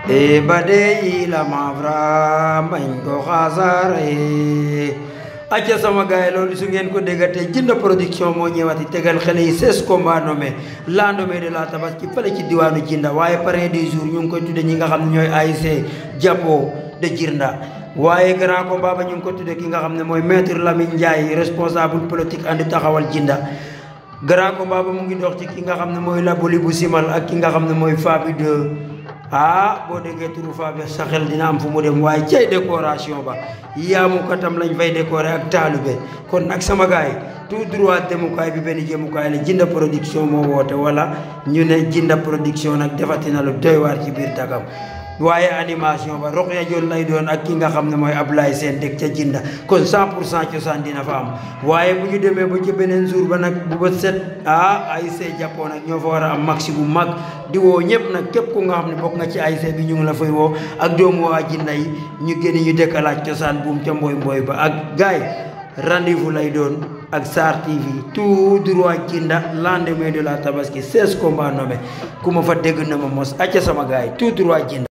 e bade ila mavra mbañ ko xasare acca sama gaay loolu su ngeen ko déggate jinda production moo ñëwati tegal xale yi seize combat nommé lendemain de la tabaski fële ci diwaanu jinda waaye parrain des jours ñu ngi koy tudde ñi nga xam ne ñooy ASC jàppoo de jirnda waaye grand combat ba ñu ngi ko tudde ki nga xam ne mooy maître Lamine Ndiaye responsable politique andi taxawal jinda grand combat ba mu ngi dox ci ki nga xam ne mooy laboli bu simal ak ki nga xam ne mooy Fabi de ah boo déggee turu Fabi sa xel dina am fu mu dem waaye cay décoration ba yaamu katam lañ fay décorer ak taalube kon nag sama gars yi tout droit demukaay bi benn jëmukaay la jinda production moo woote wala ñu ne jinda production nag defati na lu doy waar ci biir Dagam waaye animation ba Rokhaya Dione lay doon ak ki nga xam ne mooy Ablaye Sène dëkk ca jinda kon 100 pour cent cosaan dina fa am waaye bu ñu demee ba ci beneen jour ba nag bu ba set ah ASC jàppoo nag ñoo fa war a am maxi bu mag di woo ñëpp nag képp ku nga xam ne bokk nga ci ASC bi ñu ngi la fay woo ak doomu waa jinda yi ñu génn ñu dëkkalaaj cosaan buum ca mboy mboy ba ak gaay rendez-vous lay doon ak Sarr TV tout droit jinda lendemain de la tabaski 16 combats nommés ku ma fa dégg na ma mos acca sama gaay tout droit jinda